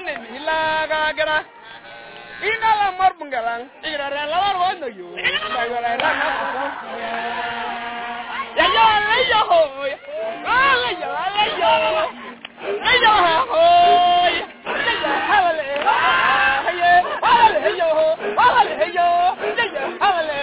ne mi la ga gra ina la mar bungalang igra ra la la no yo la ga ra ra na ya yo le yo ho ah le yo le yo le yo ho le yo ha le ha ye ha le yo ha le yo le yo ha le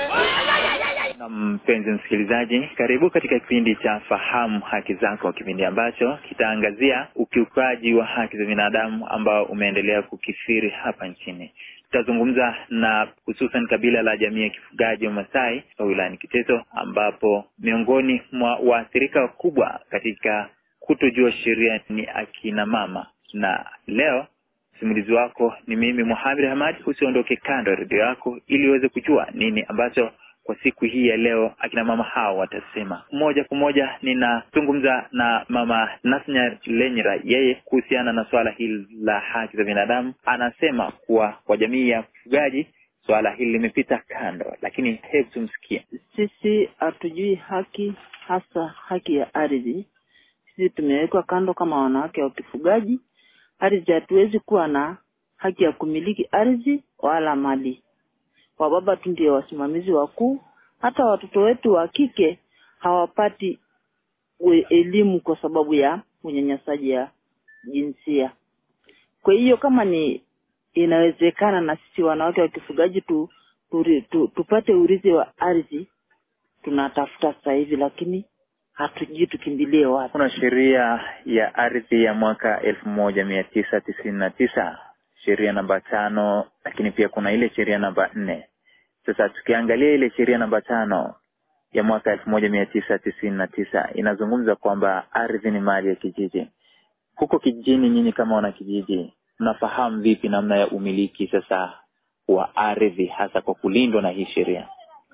Na mpenzi msikilizaji, karibu katika kipindi cha Fahamu Haki Zako, kipindi ambacho kitaangazia ukiukaji wa haki za binadamu ambao umeendelea kukithiri hapa nchini. Tutazungumza na hususan kabila la jamii ya kifugaji wa Masai wa wilayani Kiteto, ambapo miongoni mwa waathirika wakubwa katika kutojua sheria ni akina mama, na leo msimulizi wako ni mimi Muhammad Hamad. Usiondoke kando ya redio yako ili uweze kujua nini ambacho kwa siku hii ya leo akina mama hao watasema. Moja kwa moja ninazungumza na mama Nasnya Lenyra, yeye kuhusiana na swala hili la haki za binadamu. Anasema kuwa kwa jamii ya ufugaji swala hili limepita kando, lakini hebu tumsikie. Sisi hatujui haki, hasa haki ya ardhi. Sisi tumewekwa kando kama wanawake wa kifugaji. Ardhi, hatuwezi kuwa na haki ya kumiliki ardhi wala mali. Wababa tu ndio wasimamizi wakuu. Hata watoto wetu wa kike hawapati we- elimu kwa sababu ya unyanyasaji ya jinsia. Kwa hiyo kama ni inawezekana na sisi wanawake wa kifugaji tu, tu, tu, tupate urithi wa ardhi, tunatafuta sasa hivi, lakini hatujui tukimbilie wapi. Kuna sheria ya ardhi ya mwaka elfu moja mia tisa tisini na tisa sheria namba tano, lakini pia kuna ile sheria namba nne. Sasa tukiangalia ile sheria namba tano ya mwaka elfu moja mia tisa tisini na tisa inazungumza kwamba ardhi ni mali ya kijiji. Huko kijijini, nyinyi kama wana kijiji, mnafahamu vipi namna ya umiliki sasa wa ardhi, hasa kwa kulindwa na hii sheria?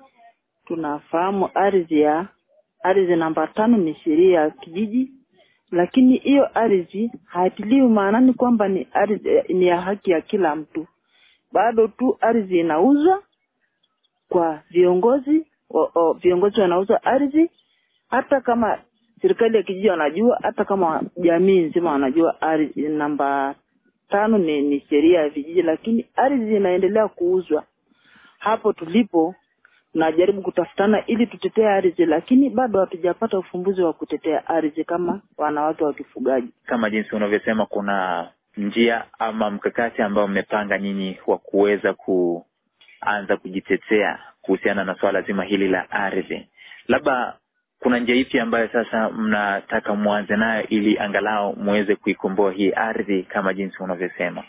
Tunafahamu ardhi ya ardhi namba tano ni sheria ya kijiji, lakini hiyo ardhi haitiliwi maanani kwamba ni ardhi ni ya haki ya kila mtu. Bado tu ardhi inauzwa kwa viongozi o, o, viongozi wanauza ardhi, hata kama serikali ya kijiji wanajua, hata kama jamii nzima wanajua ardhi namba tano ni, ni sheria ya vijiji, lakini ardhi inaendelea kuuzwa. Hapo tulipo tunajaribu kutafutana ili tutetee ardhi, lakini bado hatujapata ufumbuzi wa kutetea ardhi kama wanawake wa kifugaji. kama jinsi unavyosema kuna njia ama mkakati ambao mmepanga nyinyi wa kuweza kuanza kujitetea kuhusiana na swala zima hili la ardhi labda kuna njia ipi ambayo sasa mnataka mwanze nayo ili angalau muweze kuikomboa hii ardhi kama jinsi unavyosema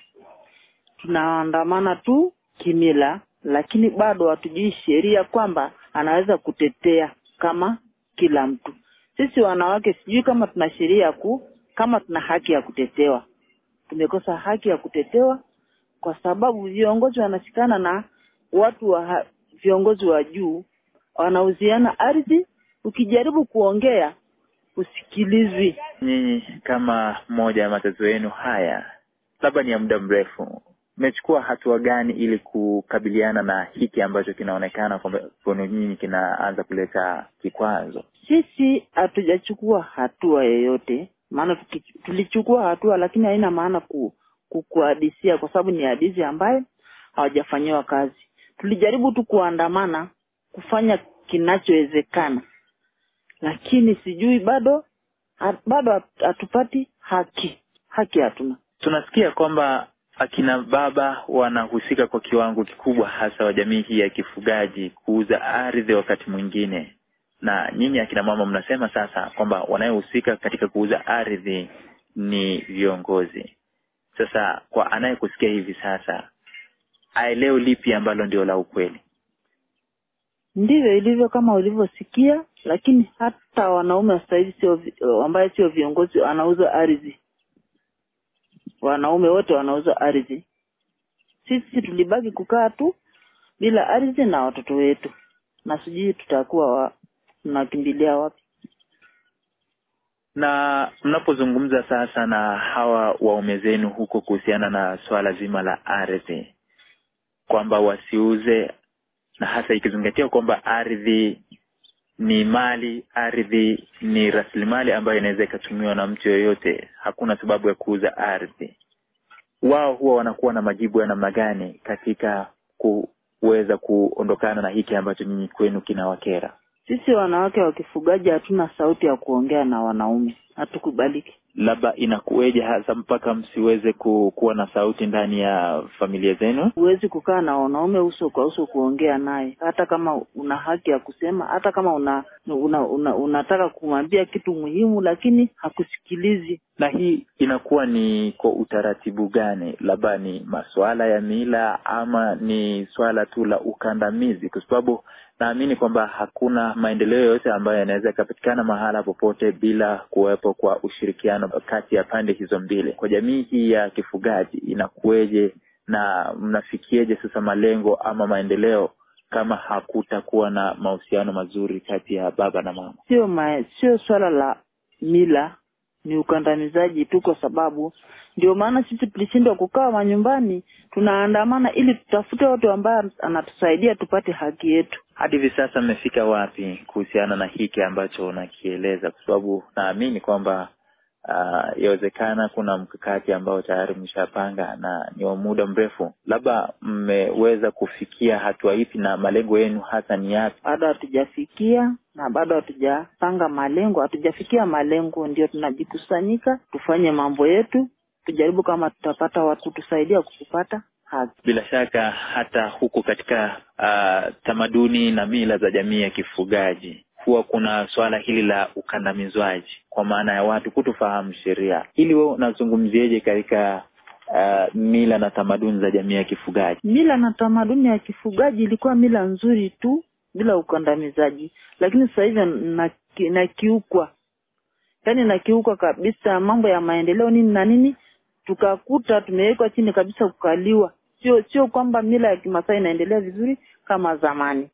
Tunaandamana tu kimila, lakini bado hatujui sheria kwamba anaweza kutetea kama kila mtu. Sisi wanawake sijui kama tuna sheria ya ku kama tuna haki ya kutetewa. Tumekosa haki ya kutetewa kwa sababu viongozi wanashikana na watu wa ha- viongozi wa juu wanauziana ardhi. Ukijaribu kuongea usikilizwi. nyinyi kama moja ya matatizo yenu haya labda ni ya muda mrefu mmechukua hatua gani ili kukabiliana na hiki ambacho kinaonekana kwamba kwenu nyinyi kinaanza kuleta kikwazo Sisi hatujachukua hatua yoyote, maana tuki- tulichukua hatua, lakini haina maana ku, ku, kuhadisia kwa sababu ni hadithi ambayo hawajafanyiwa kazi. Tulijaribu tu kuandamana kufanya kinachowezekana, lakini sijui bado ha, bado hat- hatupati haki. Haki hatuna. tunasikia kwamba akina baba wanahusika kwa kiwango kikubwa hasa wa jamii hii ya kifugaji kuuza ardhi wakati mwingine na nyinyi akina mama mnasema sasa kwamba wanayohusika katika kuuza ardhi ni viongozi sasa kwa anayekusikia hivi sasa aelewe lipi ambalo ndio la ukweli Ndivyo ilivyo kama ulivyosikia, lakini hata wanaume sasa hivi sio vi- ambaye sio viongozi wanauza ardhi. Wanaume wote wanauza ardhi. Sisi tulibaki kukaa tu bila ardhi na watoto wetu, na sijui tutakuwa wa, tunakimbilia wapi. na mnapozungumza sasa na hawa waume zenu huko kuhusiana na swala zima la ardhi kwamba wasiuze na hasa ikizingatia kwamba ardhi ni mali ardhi ni rasilimali ambayo inaweza ikatumiwa na mtu yoyote hakuna sababu ya kuuza ardhi wao huwa wanakuwa na majibu ya namna gani katika kuweza kuondokana na hiki ambacho nyinyi kwenu kinawakera? Sisi wanawake wa kifugaji hatuna sauti ya kuongea na wanaume, hatukubaliki. Labda inakuweje hasa mpaka msiweze ku, kuwa na sauti ndani ya familia zenu? Huwezi kukaa na wanaume uso kwa uso kuongea naye, hata kama una haki ya kusema, hata kama una, una, una unataka kumwambia kitu muhimu, lakini hakusikilizi. Na hii inakuwa ni kwa utaratibu gani? Labda ni masuala ya mila ama ni swala tu la ukandamizi? Kwa sababu naamini kwamba hakuna maendeleo yoyote ambayo yanaweza yakapatikana mahala popote bila kuwepo kwa ushirikiano kati ya pande hizo mbili. Kwa jamii hii ya kifugaji inakuweje na mnafikieje sasa malengo ama maendeleo kama hakutakuwa na mahusiano mazuri kati ya baba na mama? Sio ma, sio swala la mila, ni ukandamizaji tu, kwa sababu ndio maana sisi tulishindwa kukaa manyumbani, tunaandamana ili tutafute watu ambao anatusaidia tupate haki yetu. Hadi hivi sasa mmefika wapi kuhusiana na hiki ambacho unakieleza? Kwa sababu naamini kwamba uh, yawezekana kuna mkakati ambao tayari mshapanga na ni wa muda mrefu. Labda mmeweza kufikia hatua ipi na malengo yenu hasa ni yapi? Bado hatujafikia na bado hatujapanga malengo, hatujafikia malengo, ndio tunajikusanyika tufanye mambo yetu, tujaribu kama tutapata watu tusaidia kupata haki. Bila shaka hata huku katika uh, tamaduni na mila za jamii ya kifugaji huwa kuna swala hili la ukandamizwaji, kwa maana ya watu kutofahamu sheria. Ili wewe unazungumzieje katika uh, mila na tamaduni za jamii ya kifugaji? Mila na tamaduni ya kifugaji ilikuwa mila nzuri tu bila ukandamizaji, lakini sasa hivi naki- nakiukwa, yaani nakiukwa kabisa, mambo ya maendeleo nini na nini, tukakuta tumewekwa chini kabisa kukaliwa. Sio sio kwamba mila ya Kimasai inaendelea vizuri kama zamani.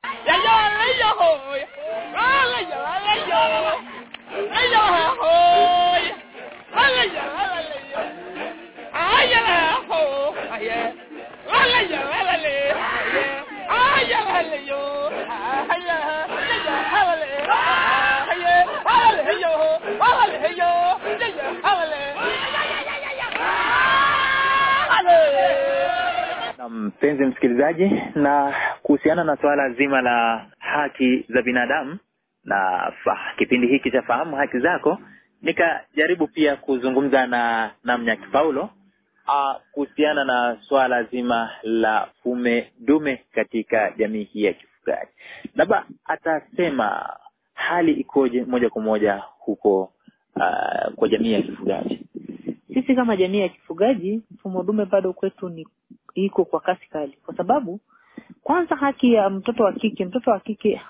Na mpenzi msikilizaji, na kuhusiana na suala zima la haki za binadamu na fa, kipindi hiki cha fahamu haki zako, nikajaribu pia kuzungumza na Namnyaki Paulo uh, kuhusiana na swala zima la fume dume katika jamii hii ya kifugaji. Labda atasema hali ikoje moja kwa moja huko uh, kwa jamii ya kifugaji. Sisi kama jamii ya kifugaji, mfumo dume bado kwetu ni iko kwa kasi kali, kwa sababu kwanza, haki ya mtoto wa kike, mtoto wa kike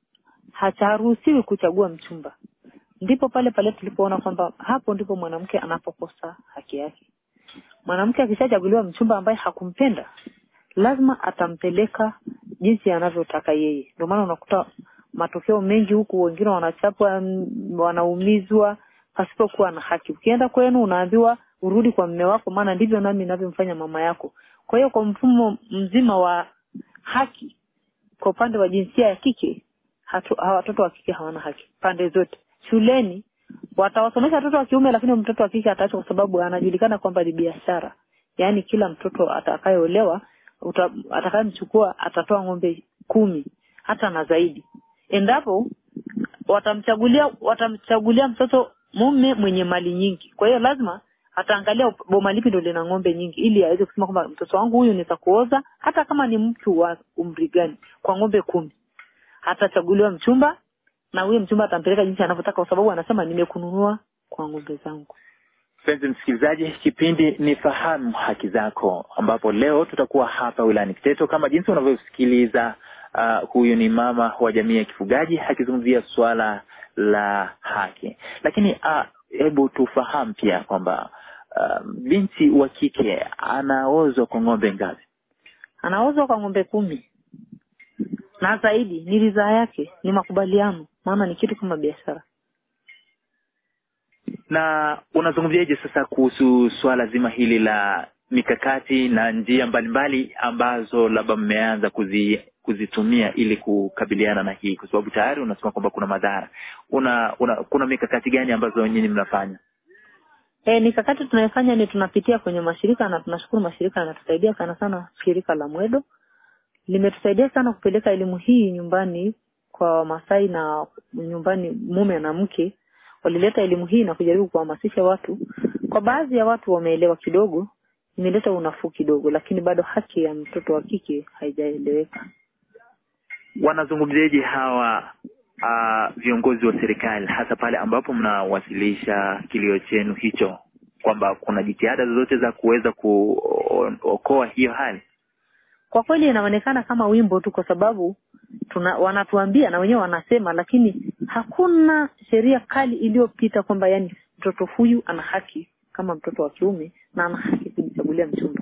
hacharuhusiwi kuchagua mchumba. Ndipo pale pale tulipoona kwamba hapo ndipo mwanamke anapokosa haki yake. Mwanamke akishachaguliwa mchumba ambaye hakumpenda, lazima atampeleka jinsi anavyotaka yeye. Ndio maana unakuta matokeo mengi huku, wengine wanachapwa, wanaumizwa pasipokuwa na haki. Ukienda kwenu unaambiwa urudi kwa mme wako, maana ndivyo nami ninavyomfanya mama yako. Kwa hiyo kwa mfumo mzima wa haki kwa upande wa jinsia ya kike hatu, hawa watoto wa kike hawana haki pande zote. Shuleni watawasomesha watoto wa kiume, lakini mtoto wa kike ataachwa kwa sababu anajulikana kwamba ni biashara. Yaani kila mtoto atakayeolewa atakayemchukua atatoa ng'ombe kumi hata na zaidi, endapo watamchagulia watamchagulia mtoto mume mwenye mali nyingi. Kwa hiyo lazima ataangalia boma lipi ndio lina ng'ombe nyingi, ili aweze kusema kwamba mtoto wangu huyu niweza kuoza, hata kama ni mtu wa umri gani, kwa ng'ombe kumi. Atachaguliwa mchumba na huyo mchumba atampeleka jinsi anavyotaka, kwa sababu anasema nimekununua kwa ng'ombe zangu. Mpenzi msikilizaji, kipindi ni Fahamu Haki Zako, ambapo leo tutakuwa hapa wilayani Kiteto kama jinsi unavyosikiliza. Uh, huyu ni mama wa jamii ya kifugaji akizungumzia suala la haki, lakini hebu uh, tufahamu pia kwamba uh, binti wa kike anaozwa kwa ng'ombe ngapi? Anaozwa kwa ng'ombe kumi na zaidi. Ni ridhaa yake, ni makubaliano, maana ni kitu kama biashara. Na unazungumziaje sasa kuhusu suala zima hili la mikakati na njia mbalimbali ambazo labda mmeanza kuzi kuzitumia ili kukabiliana na hii, kwa sababu tayari unasema kwamba kuna madhara. Una, una kuna mikakati gani ambazo nyinyi mnafanya? E, mikakati tunayofanya ni tunapitia kwenye mashirika na tunashukuru mashirika yanatusaidia sana sana. Shirika la Mwedo limetusaidia sana kupeleka elimu hii nyumbani kwa Wamasai na nyumbani mume na mke walileta elimu hii na kujaribu kuhamasisha watu. Kwa baadhi ya watu wameelewa kidogo, imeleta unafuu kidogo, lakini bado haki ya mtoto wa kike haijaeleweka. Wanazungumziaje hawa uh, viongozi wa serikali hasa pale ambapo mnawasilisha kilio chenu hicho kwamba kuna jitihada zozote za kuweza kuokoa hiyo hali? Kwa kweli inaonekana kama wimbo tu, kwa sababu tuna wanatuambia na wenyewe wanasema, lakini hakuna sheria kali iliyopita kwamba yani mtoto huyu ana haki kama mtoto wa kiume na ana haki kujichagulia mchumba.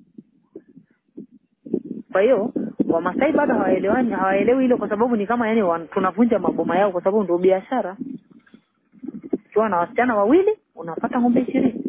Kwa hiyo Wamasai bado hawaelewani, hawaelewi hilo, kwa sababu ni kama yani wan, tunavunja maboma yao, kwa sababu ndio biashara. Ukiwa na wasichana wawili unapata ng'ombe ishirini.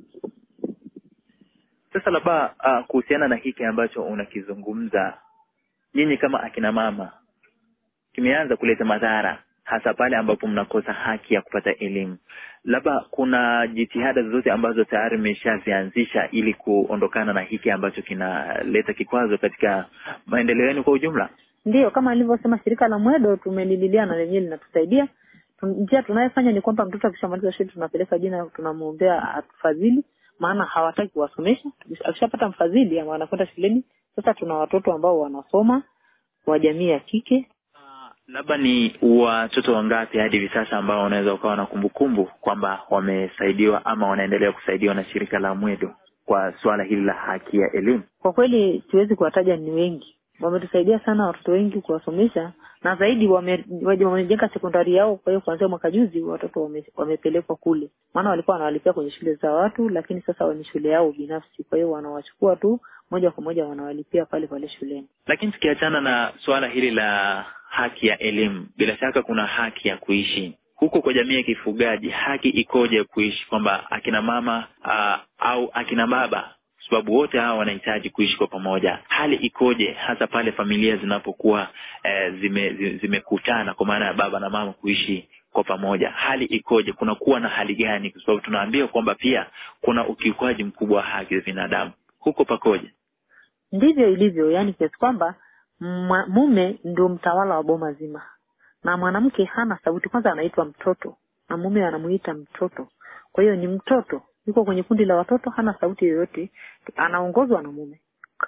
Sasa labda uh, kuhusiana na hiki ambacho unakizungumza, nyinyi kama akina mama, kimeanza kuleta madhara hasa pale ambapo mnakosa haki ya kupata elimu. Labda kuna jitihada zozote ambazo tayari mmeshazianzisha ili kuondokana na hiki ambacho kinaleta kikwazo katika maendeleo yenu kwa ujumla? Ndiyo, kama alivyosema shirika la Mwedo tumelililia na lenyewe linatusaidia. Tun- Njia tunayofanya ni kwamba mtoto akishamaliza shule tunapeleka jina, tunamwombea atufadhili, maana hawataki kuwasomesha. Akishapata mfadhili ama anakwenda shuleni, sasa tuna watoto ambao wanasoma wa jamii ya kike. Ah, labda ni watoto wangapi hadi hivi sasa ambao wanaweza ukawa na kumbukumbu kwamba wamesaidiwa ama wanaendelea kusaidiwa na shirika la Mwedo kwa suala hili la haki ya elimu? Kwa kweli siwezi kuwataja, ni wengi, wametusaidia sana watoto wengi kuwasomesha, na zaidi wame- waje- wamejenga sekondari yao. Kwa hiyo kuanzia mwaka juzi watoto wame, wamepelekwa kule, maana walikuwa wanawalipia kwenye shule za watu, lakini sasa ni shule yao binafsi. Kwa hiyo wanawachukua tu moja kwa moja wanawalipia pale pale shuleni. Lakini tukiachana na suala hili la haki ya elimu, bila shaka kuna haki ya kuishi huko kwa jamii ya kifugaji. Haki ikoje ya kuishi, kwamba akina mama aa, au akina baba, kwa sababu wote hawa wanahitaji kuishi kwa pamoja. Hali ikoje hasa pale familia zinapokuwa eh, zime, zi- zimekutana kwa maana ya baba na mama kuishi kwa pamoja, hali ikoje? Kunakuwa na hali gani? Kwa sababu tunaambiwa kwamba pia kuna ukiukwaji mkubwa wa haki za binadamu. Huko pakoje? Ndivyo ilivyo, yani kiasi kwamba mwa- mume ndio mtawala wa boma zima, na mwanamke hana sauti. Kwanza anaitwa mtoto na mume anamuita mtoto, kwa hiyo ni mtoto, yuko kwenye kundi la watoto, hana sauti yoyote, anaongozwa na mume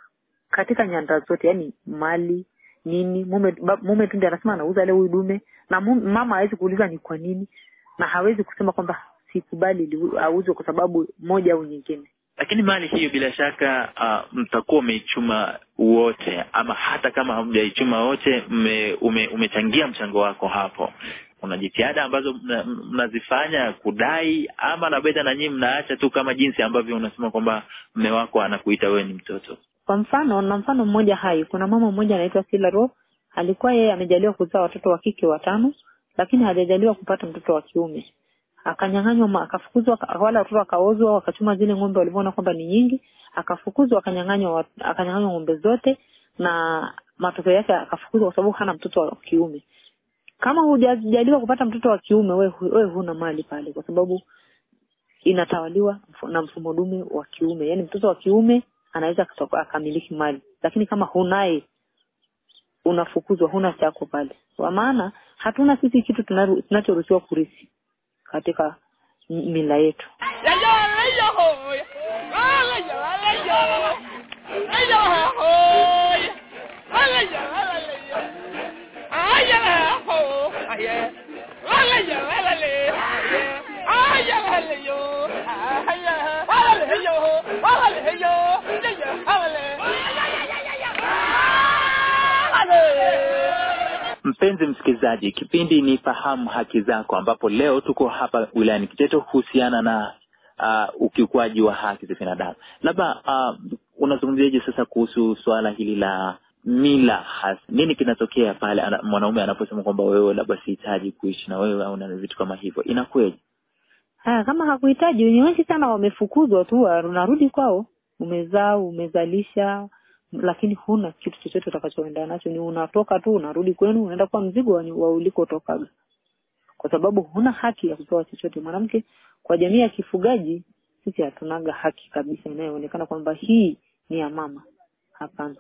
katika nyanda zote, yani mali nini, mume ba, mume tu ndiye anasema anauza leo huyu dume, na mume, mama hawezi kuuliza ni kwa nini, na hawezi kusema kwamba sikubali liu- auzwe kwa sababu moja au nyingine. Lakini mali hiyo bila shaka uh, mtakuwa umeichuma wote, ama hata kama hamjaichuma wote, mme, ume, umechangia mchango wako hapo. Kuna jitihada ambazo mna- mnazifanya kudai, ama labda na nyinyi mnaacha tu kama jinsi ambavyo unasema kwamba mme wako anakuita wewe ni mtoto. Kwa mfano na mfano mmoja hai, kuna mama mmoja anaitwa Sila Ro, alikuwa yeye amejaliwa kuzaa watoto wa kike watano, lakini hajajaliwa kupata mtoto wa kiume. Akanyang'anywa, ma- akafukuzwa, aka- wale watoto wakaozwa, wakachuma zile ng'ombe walivyoona kwamba ni nyingi, akafukuzwa, akanyang'anywa, wa- akanyang'anywa ng'ombe zote, na matokeo yake akafukuzwa kwa sababu hana mtoto wa kiume. Kama hujajaliwa kupata mtoto wa kiume, wewe hu- wewe huna mali pale, kwa sababu inatawaliwa mfu- na mfumo dume wa kiume. Yaani mtoto wa kiume anaweza kutoka- akamiliki mali, lakini kama hunaye unafukuzwa, huna chako pale. Kwa maana hatuna sisi kitu tunaru- tunachoruhusiwa kurithi katika m- mila yetu. Mpenzi msikilizaji, kipindi ni Fahamu Haki Zako, ambapo leo tuko hapa wilayani Kiteto kuhusiana na uh, ukiukwaji wa haki za binadamu. Labda uh, unazungumziaje sasa kuhusu suala hili la mila hasi? Nini kinatokea pale ana, mwanaume anaposema kwamba wewe labda sihitaji kuishi na wewe au na vitu kama hivyo, inakuwaje? Haya, kama hakuhitaji, ni wengi sana wamefukuzwa tu, unarudi kwao, umezaa umezalisha, lakini huna kitu chochote utakachoenda nacho, ni unatoka tu unarudi kwenu, unaenda kwa mzigo wa, wa ulikotokaga. kwa sababu huna haki ya kupewa chochote mwanamke kwa jamii ya kifugaji sisi hatunaga haki kabisa inayoonekana kwamba hii ni ya mama hapana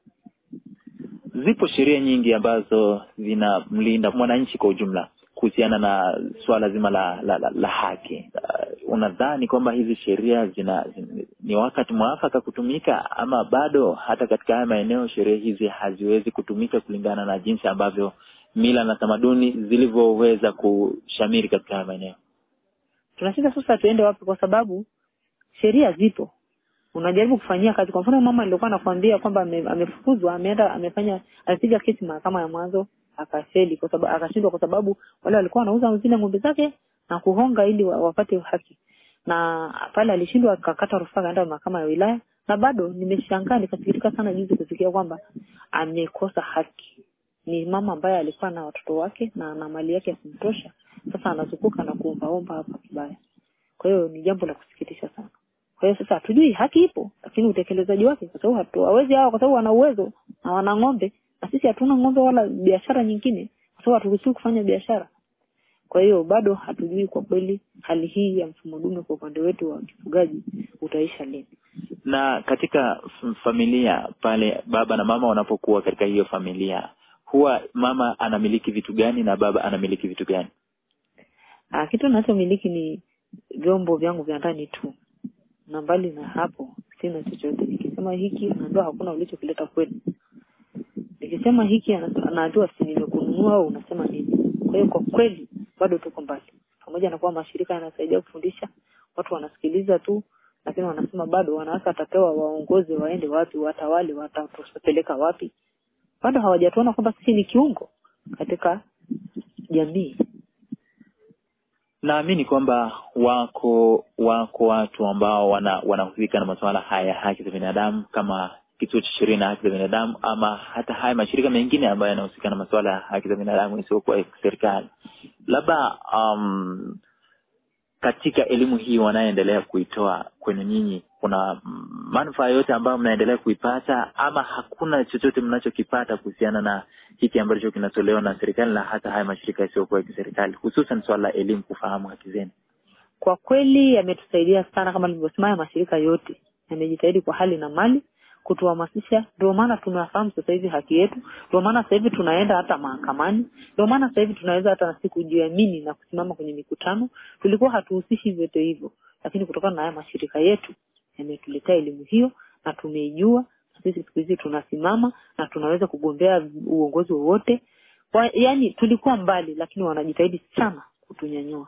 Zipo sheria nyingi ambazo zinamlinda mwananchi kwa ujumla kuhusiana na suala zima la la, la, la haki. Uh, unadhani kwamba hizi sheria zina, zina ni wakati mwafaka kutumika ama bado hata katika haya maeneo sheria hizi haziwezi kutumika kulingana na jinsi ambavyo mila na tamaduni zilivyoweza kushamiri katika haya maeneo? tunashinda sasa tuende wapi kwa sababu sheria zipo unajaribu kufanyia kazi kwa mfano mama nilikuwa nakwambia kwamba ame- amefukuzwa ameenda amefanya alipiga kesi mahakama ya mwanzo akafeli kwa sababu akashindwa kwa sababu wale walikuwa wanauza zile ng'ombe zake na kuhonga ili wa- wapate haki na pale alishindwa akakata rufaa akaenda mahakama ya wilaya na bado nimeshangaa nikasikitika sana juzi kusikia kwamba amekosa haki ni mama ambaye alikuwa na watoto wake na na mali yake yakumtosha sasa anazunguka na kuombaomba hapa kibaya kwa hiyo ni jambo la kusikitisha sana kwa hiyo sasa hatujui haki ipo lakini utekelezaji wake kwa sababu hatu- hawezi hawa kwa sababu wana uwezo na wana ng'ombe na sisi hatuna ng'ombe wala biashara nyingine kwa sababu haturuhusiwi kufanya biashara kwa hiyo bado hatujui kwa kweli hali hii ya mfumo dume kwa upande wetu wa kifugaji utaisha lini na katika f- familia pale baba na mama wanapokuwa katika hiyo familia huwa mama anamiliki vitu gani na baba anamiliki vitu gani Ah, kitu ninachomiliki ni vyombo vyangu vya ndani tu na mbali na hapo sina chochote nikisema hiki unaambiwa hakuna ulichokileta kweli nikisema hiki ana- anaambiwa si nimekununua au unasema nini kwa hiyo kwa kweli bado tuko mbali pamoja na kuwa mashirika yanasaidia kufundisha watu wanasikiliza tu lakini wanasema bado wanawake watapewa waongozi waende wapi watawale watatupeleka wapi bado hawajatuona kwamba sisi ni kiungo katika jamii naamini kwamba wako wako watu ambao wana wanahusika na masuala haya ya haki za binadamu kama kituo cha sheria na haki za binadamu ama hata haya mashirika mengine ambayo yanahusika na masuala ya haki za binadamu isiyokuwa ya serikali labda um, katika elimu hii wanayoendelea kuitoa kwenu nyinyi kuna mm, manufaa yote ambayo mnaendelea kuipata ama hakuna chochote mnachokipata kuhusiana na hiki ambacho kinatolewa na serikali na hata haya mashirika yasiyokuwa ya kiserikali hususan swala la elimu kufahamu haki zenu kwa kweli yametusaidia sana kama nilivyosema haya mashirika yote yamejitahidi kwa hali na mali kutuhamasisha ndio maana tunafahamu sasa hivi haki yetu ndio maana sasa hivi tunaenda hata mahakamani ndio maana sasa hivi tunaweza hata na siku kujiamini na kusimama kwenye mikutano tulikuwa hatuhusishi vyote hivyo lakini kutokana na haya mashirika yetu yametuletea elimu hiyo na tumeijua na sisi siku hizi tunasimama na tunaweza kugombea uongozi wowote Kwa- yaani tulikuwa mbali lakini wanajitahidi sana kutunyanyua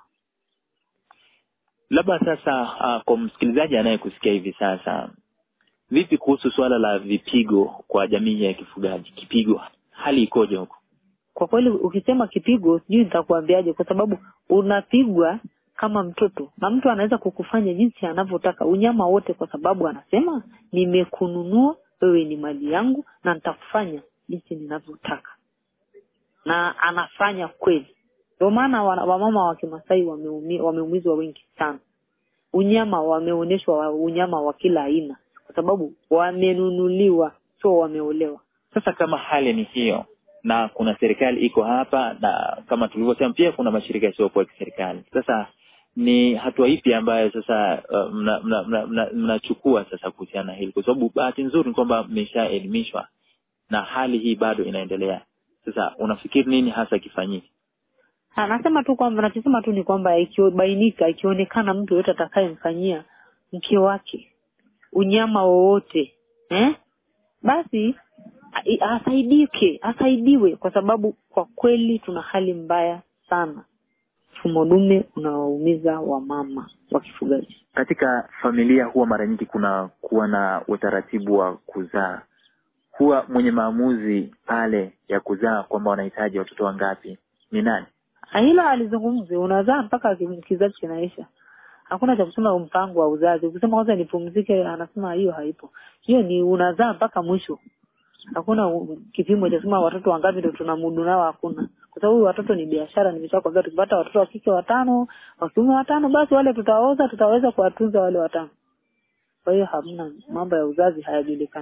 labda sasa uh, kwa msikilizaji anayekusikia hivi sasa vipi kuhusu suala la vipigo kwa jamii ya kifugaji kipigo hali ikoje huko kwa kweli ukisema kipigo sijui nitakuambiaje kwa sababu unapigwa kama mtoto na mtu anaweza kukufanya jinsi anavyotaka unyama wote kwa sababu anasema nimekununua wewe ni mali yangu na nitakufanya jinsi ninavyotaka na anafanya kweli ndio maana wana- wamama wa kimasai wameumi- wameumizwa wengi sana unyama wameonyeshwa wa- unyama wa kila aina kwa sababu wamenunuliwa sio wameolewa sasa kama hali ni hiyo na kuna serikali iko hapa na kama tulivyosema pia kuna mashirika yasiyokuwa ya kiserikali sasa ni hatua ipi ambayo sasa uh, mnachukua mna, mna, mna, mnachukua sasa kuhusiana na hili kwa sababu bahati nzuri ni kwamba mmeshaelimishwa na hali hii bado inaendelea sasa unafikiri nini hasa kifanyike anasema tu kwamba nachosema tu ni kwamba ikibainika ikionekana mtu yoyote atakayemfanyia mke wake unyama wowote eh? basi a- asaidike asaidiwe kwa sababu kwa kweli tuna hali mbaya sana mfumo dume unawaumiza wamama wa kifugaji katika familia huwa mara nyingi kuna kuwa na utaratibu wa kuzaa huwa mwenye maamuzi pale ya kuzaa kwamba wanahitaji watoto wangapi ni nani Na hilo alizungumzi unazaa mpaka ki- kizazi kinaisha hakuna cha kusema mpango wa uzazi ukisema kwanza nipumzike anasema hiyo haipo hiyo ni unazaa mpaka mwisho hakuna u- kipimo cha kusema watoto wangapi ndio tunamudu nao hakuna kwa sababu watoto ni biashara nimeshakwambia tukipata watoto wa kike watano wa kiume watano basi wale tutaoza tutaweza kuwatunza wale watano kwa hiyo hamna mambo ya uzazi hayajulikani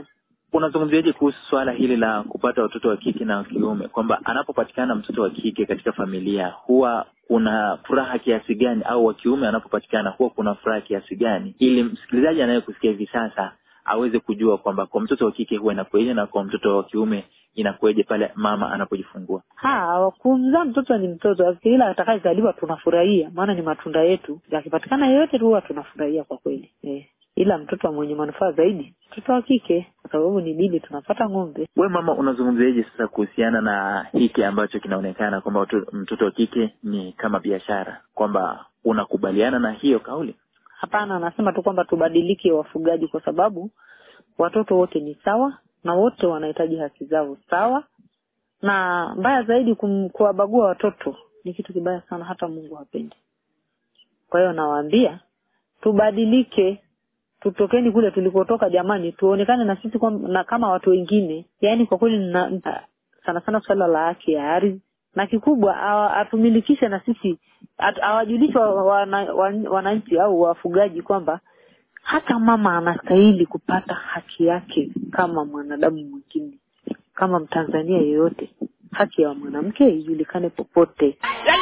unazungumziaje kuhusu swala hili la kupata watoto wa kike na wa kiume, kwamba anapopatikana mtoto wa kike katika familia huwa kuna furaha kiasi gani, au wa kiume anapopatikana huwa kuna furaha kiasi gani, ili msikilizaji anayekusikia hivi sasa aweze kujua kwamba kwa mtoto wa kike huwa inakueje na kwa mtoto wa kiume inakueje pale mama anapojifungua. Ha, kumzaa mtoto ni mtoto, ila atakayezaliwa tunafurahia, maana ni matunda yetu. Yakipatikana yeyote tu huwa tunafurahia kwa kweli eh. Ila mtoto mwenye manufaa zaidi mtoto wa kike, kwa sababu ni bibi, tunapata ng'ombe. We mama, unazungumziaje sasa kuhusiana na hiki ambacho kinaonekana kwamba watu- mtoto wa kike ni kama biashara, kwamba unakubaliana na hiyo kauli? Hapana, anasema tu kwamba tubadilike wafugaji, kwa sababu watoto wote ni sawa na wote wanahitaji haki zao sawa, na mbaya zaidi kum- kuwabagua watoto ni kitu kibaya sana, hata Mungu hapendi. Kwa hiyo nawaambia tubadilike, tutokeni kule tulikotoka jamani, tuonekane na sisi kwa, na kama watu wengine. Yaani kwa kweli na, sana sana swala la haki ya ardhi na kikubwa awa- atumilikishe na sisi at- awajulishe wa- wana- wan- wananchi au wafugaji kwamba hata mama anastahili kupata haki yake kama mwanadamu mwingine, kama Mtanzania yeyote. Haki ya mwanamke ijulikane popote.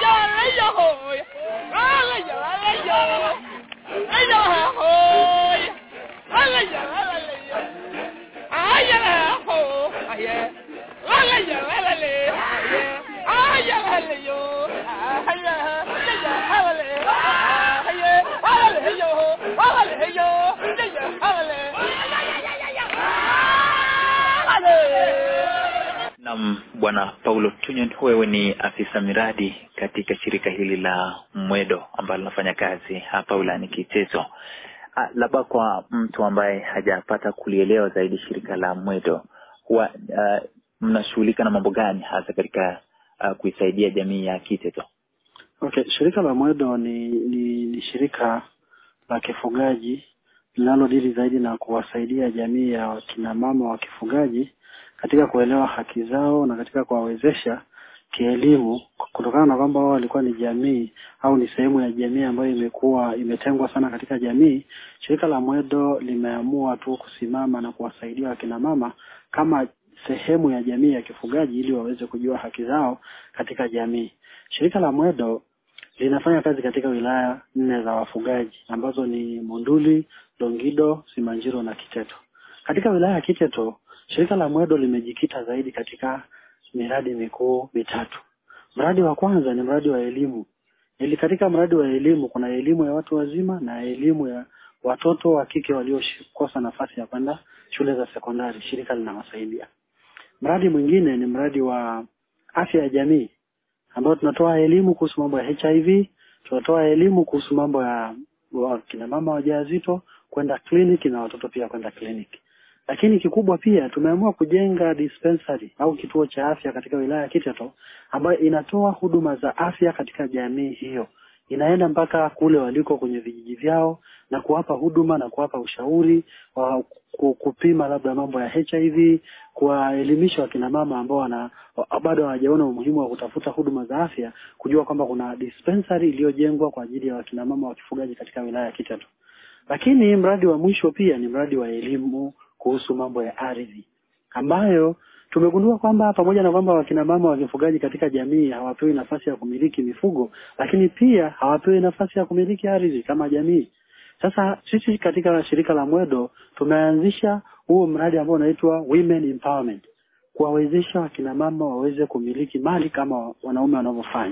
Naam, Bwana Paulo Tunyon, wewe ni afisa miradi katika shirika hili la Mwedo ambalo linafanya kazi hapa wilayani Kiteto. Ah, Labda kwa mtu ambaye hajapata kulielewa zaidi shirika la Mwedo, huwa ah, mnashughulika na mambo gani hasa katika ah, kuisaidia jamii ya Kiteto? Okay, shirika la Mwedo ni, ni, ni shirika la kifugaji linalodili zaidi na kuwasaidia jamii ya wakina mama wa kifugaji katika kuelewa haki zao na katika kuwawezesha kielimu, kutokana na kwamba wao walikuwa ni jamii au ni sehemu ya jamii ambayo imekuwa imetengwa sana katika jamii. Shirika la Mwedo limeamua tu kusimama na kuwasaidia wakina mama kama sehemu ya jamii ya kifugaji ili waweze kujua haki zao katika jamii. Shirika la Mwedo linafanya kazi katika wilaya nne za wafugaji ambazo ni Monduli, Longido, Simanjiro na Kiteto. Katika wilaya ya Kiteto, shirika la Mwedo limejikita zaidi katika miradi mikuu mitatu. Mradi wa kwanza ni mradi wa elimu. Ili katika mradi wa elimu kuna elimu ya watu wazima na elimu ya watoto wa kike waliokosa nafasi ya kwenda shule za sekondari. Shirika linawasaidia. Mradi mwingine ni mradi wa afya ya jamii ambao tunatoa elimu kuhusu mambo ya HIV, tunatoa elimu kuhusu mambo ya wa- kina mama wajawazito kwenda kliniki na watoto pia kwenda kliniki. Lakini kikubwa pia tumeamua kujenga dispensary au kituo cha afya katika wilaya ya Kiteto ambayo inatoa huduma za afya katika jamii hiyo. Inaenda mpaka kule waliko kwenye vijiji vyao na kuwapa huduma na kuwapa ushauri wa ku- kupima labda mambo ya HIV, kuwaelimisha wakina mama ambao wana wa- bado hawajaona umuhimu wa kutafuta huduma za afya, kujua kwamba kuna dispensary iliyojengwa kwa ajili ya wakina mama wa kifugaji katika wilaya ya Kiteto. Lakini mradi wa mwisho pia ni mradi wa elimu kuhusu mambo ya ardhi ambayo tumegundua kwamba pamoja na kwamba wakina mama wa kifugaji katika jamii hawapewi nafasi ya kumiliki mifugo, lakini pia hawapewi nafasi ya kumiliki ardhi kama jamii. Sasa sisi katika shirika la Mwedo tumeanzisha huo mradi ambao unaitwa Women Empowerment, kuwawezesha wakina mama waweze kumiliki mali kama wanaume wanavyofanya.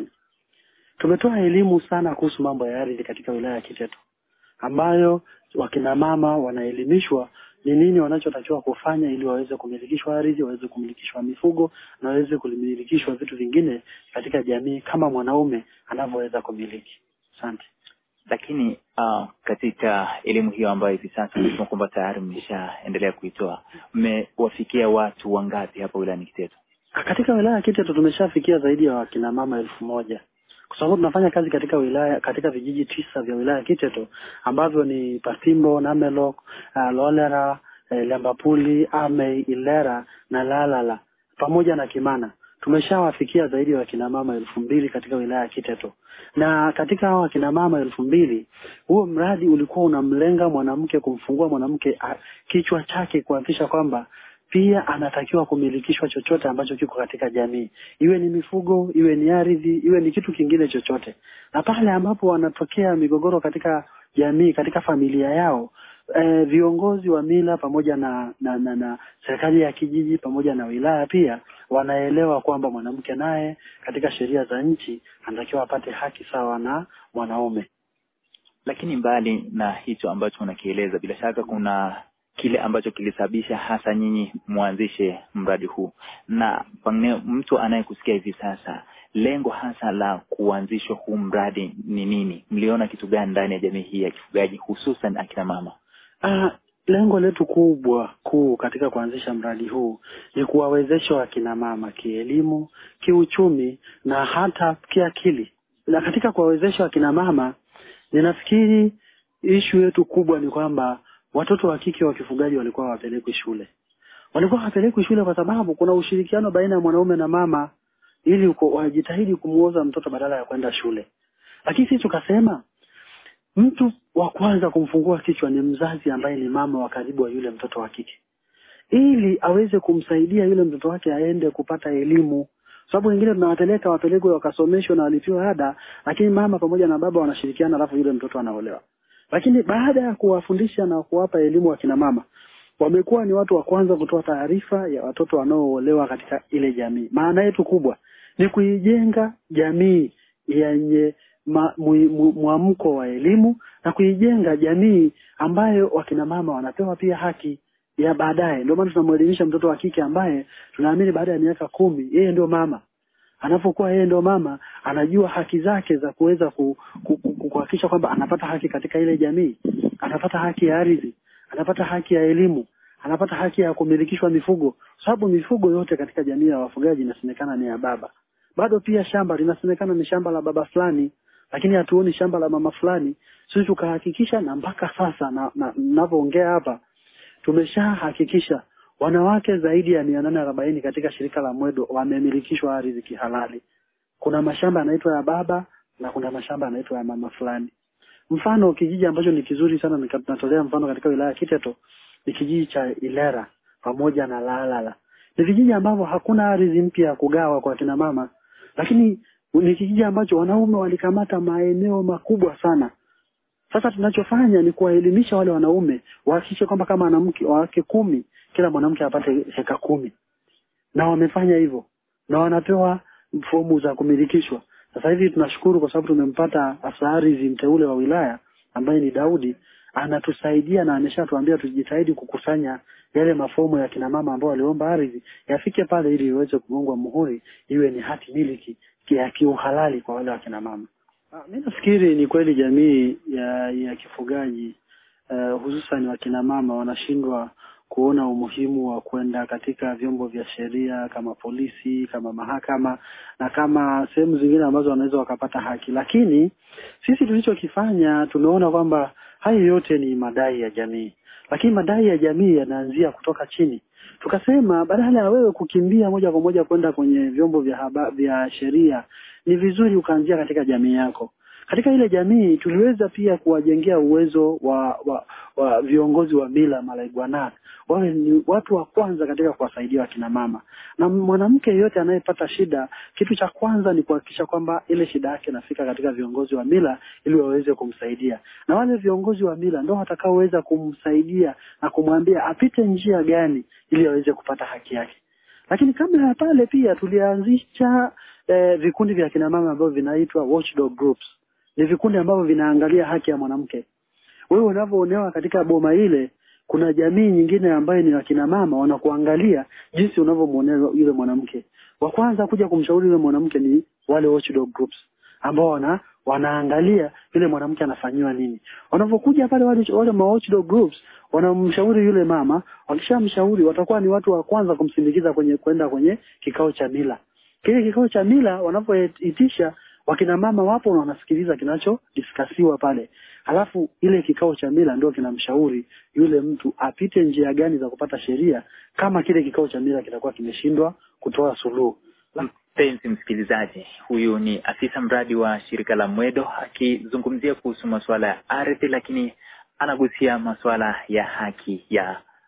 Tumetoa elimu sana kuhusu mambo ya ardhi katika wilaya ya Kiteto ambayo wakina mama wanaelimishwa ni nini wanachotakiwa kufanya ili waweze kumilikishwa ardhi, waweze kumilikishwa mifugo na waweze kumilikishwa vitu vingine katika jamii kama mwanaume anavyoweza kumiliki. Asante. Lakini uh, katika elimu hiyo ambayo hivi sasa nasema kwamba tayari mmeshaendelea kuitoa, mmewafikia watu wangapi hapa wilayani Kiteto? Katika wilaya ya Kiteto tumeshafikia zaidi ya wakina mama elfu moja kwa sababu tunafanya kazi katika wilaya katika vijiji tisa vya wilaya ya Kiteto ambavyo ni Patimbo, Namelok, uh, Lolera, eh, Lembapuli, Amei, Ilera na Lalala pamoja na Kimana. Tumeshawafikia zaidi ya wakina mama elfu mbili katika wilaya ya Kiteto, na katika hao wakina mama elfu mbili huo mradi ulikuwa unamlenga mwanamke, kumfungua mwanamke ah, kichwa chake, kuhakikisha kwamba pia anatakiwa kumilikishwa chochote ambacho kiko katika jamii, iwe ni mifugo, iwe ni ardhi, iwe ni kitu kingine chochote. Na pale ambapo wanatokea migogoro katika jamii, katika familia yao, eh, viongozi wa mila pamoja na na, na, na serikali ya kijiji pamoja na wilaya pia wanaelewa kwamba mwanamke naye katika sheria za nchi anatakiwa apate haki sawa na mwanaume. Lakini mbali na hicho ambacho unakieleza, bila shaka kuna kile ambacho kilisababisha hasa nyinyi mwanzishe mradi huu, na pengine mtu anayekusikia hivi sasa, lengo hasa la kuanzishwa huu mradi ni nini? Mliona kitu gani ndani ya jamii hii ya kifugaji, hususan akina mama? Ah, lengo letu kubwa kuu katika kuanzisha mradi huu ni kuwawezesha wakina mama kielimu, kiuchumi na hata kiakili. Na katika kuwawezesha wakina mama, ninafikiri ishu yetu kubwa ni kwamba watoto wa kike wa kifugaji walikuwa hawapelekwi shule. Walikuwa hawapelekwi shule kwa sababu kuna ushirikiano baina ya mwanaume na mama, ili uko- wajitahidi kumuoza mtoto badala ya kwenda shule. Lakini sisi tukasema mtu wa kwanza kumfungua kichwa ni mzazi ambaye ni mama wa karibu wa yule mtoto wa kike, ili aweze kumsaidia yule mtoto wake aende kupata elimu, sababu wengine tunawapeleka wapelekwe wakasomeshwe na walipiwe ada, lakini mama pamoja na baba wanashirikiana, alafu yule mtoto anaolewa. Lakini baada ya kuwafundisha na kuwapa elimu wakina mama, wamekuwa ni watu wa kwanza kutoa taarifa ya watoto wanaoolewa katika ile jamii. Maana yetu kubwa ni kuijenga jamii yenye ma- mu- mu- mwamko wa elimu na kuijenga jamii ambayo wakina mama wanapewa pia haki ya baadaye. Ndio maana tunamwelimisha mtoto wa kike ambaye tunaamini baada ya miaka kumi yeye ndio mama anapokuwa yeye ndio mama anajua haki zake za kuweza ku- ku- ku- kuhakikisha kwamba anapata haki katika ile jamii, anapata haki ya ardhi, anapata haki ya elimu, anapata haki ya kumilikishwa mifugo, sababu mifugo yote katika jamii ya wafugaji inasemekana ni ya baba. Bado pia shamba linasemekana ni shamba la baba fulani, lakini hatuoni shamba la mama fulani. Sisi tukahakikisha, na mpaka sasa na na- ninavyoongea hapa tumeshahakikisha wanawake zaidi ya mia nane arobaini katika shirika la Mwedo wamemilikishwa ardhi kihalali. Kuna mashamba yanaitwa ya baba na kuna mashamba yanaitwa ya mama fulani. Mfano kijiji ambacho ni kizuri sana nika- natolea mfano katika wilaya ya Kiteto ni kijiji cha Ilera pamoja na Lalala. Ni vijiji ambavyo hakuna ardhi mpya ya kugawa kwa kina mama, lakini ni kijiji ambacho wanaume walikamata maeneo makubwa sana. Sasa tunachofanya ni kuwaelimisha wale wanaume wahakikishe kwamba kama wanamke wake kumi, kila mwanamke apate heka kumi, na wamefanya hivyo na wanapewa fomu za kumilikishwa. Sasa hivi tunashukuru kwa sababu tumempata afisa ardhi mteule wa wilaya ambaye ni Daudi, anatusaidia na ameshatuambia tujitahidi kukusanya yale mafomu ya kina mama ambao waliomba ardhi yafike pale ili iweze kugongwa muhuri, iwe ni hati miliki ya kiuhalali kwa wale wakina mama. Ah, Mi nafikiri ni kweli jamii ya ya kifugaji uh, hususan wakina mama wanashindwa kuona umuhimu wa kwenda katika vyombo vya sheria kama polisi, kama mahakama na kama sehemu zingine ambazo wanaweza wakapata haki, lakini sisi tulichokifanya tumeona kwamba haya yote ni madai ya jamii, lakini madai ya jamii yanaanzia kutoka chini. Tukasema badala ya wewe kukimbia moja kwa moja kwenda kwenye vyombo vya haba, vya sheria, ni vizuri ukaanzia katika jamii yako. Katika ile jamii tuliweza pia kuwajengea uwezo wa, wa, wa viongozi wa mila malaigwana wawe ni watu wa kwanza katika kuwasaidia wakina mama, na mwanamke yeyote anayepata shida, kitu cha kwanza ni kuhakikisha kwamba ile shida yake inafika katika viongozi wa mila ili waweze kumsaidia, na wale viongozi wa mila ndio watakaoweza kumsaidia na kumwambia apite njia gani ili aweze kupata haki yake. Lakini kabla ya pale pia tulianzisha eh, vikundi vya kina mama ambavyo vinaitwa watchdog groups. Ni vikundi ambavyo vinaangalia haki ya mwanamke. Wewe unavyoonewa katika boma ile, kuna jamii nyingine ambayo ni wakina mama wanakuangalia jinsi unavyomwonea yule mwanamke. Wa kwanza kuja kumshauri yule mwanamke ni wale watchdog groups ambao wana wanaangalia yule mwanamke anafanyiwa nini. Wanapokuja pale wale wale ma watchdog groups wanamshauri yule mama, wakishamshauri watakuwa ni watu wa kwanza kumsindikiza kwenye kwenda kwenye kikao cha mila. Kile kikao cha mila wanapoitisha wakina mama wapo na wanasikiliza kinachodiskasiwa pale. Halafu ile kikao cha mila ndio kinamshauri yule mtu apite njia gani za kupata sheria kama kile kikao cha mila kitakuwa kimeshindwa kutoa suluhu. Mpenzi msikilizaji, huyu ni afisa mradi wa shirika la Mwedo akizungumzia kuhusu masuala ya ardhi, lakini anagusia masuala ya haki ya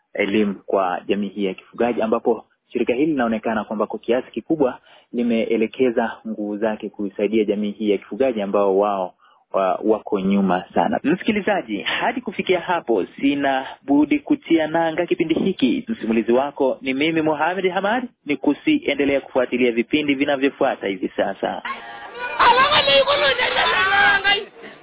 elimu kwa jamii hii ya kifugaji ambapo shirika hili linaonekana kwamba kwa kiasi kikubwa limeelekeza nguvu zake kuisaidia jamii hii ya kifugaji ambao wao wa, wako nyuma sana. Msikilizaji, hadi kufikia hapo sina budi kutia nanga kipindi hiki. Msimulizi wako ni mimi Mohamed Hamad, ni kusiendelea kufuatilia vipindi vinavyofuata hivi sasa. alanga ni ko lo nyanya la ngai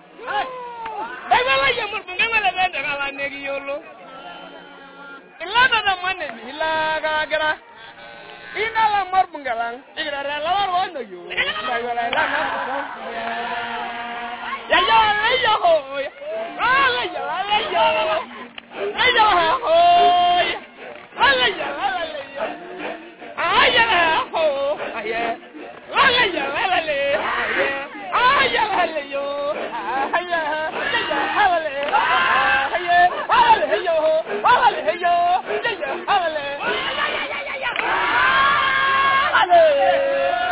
Egala ya mur bunga la bende kala negi yolo Ilana da mane ni la ga gara Ina la mur bunga lang Igra la la ro no yo La yo la la na Ya ya la yo ho Ala ya la yo La yo ho Ala ya la yo Aya la ho Aya Ala ya la le Aya la le yo Aya Ya ala le Aya ala le yo Ala le yo Ya ala le Ale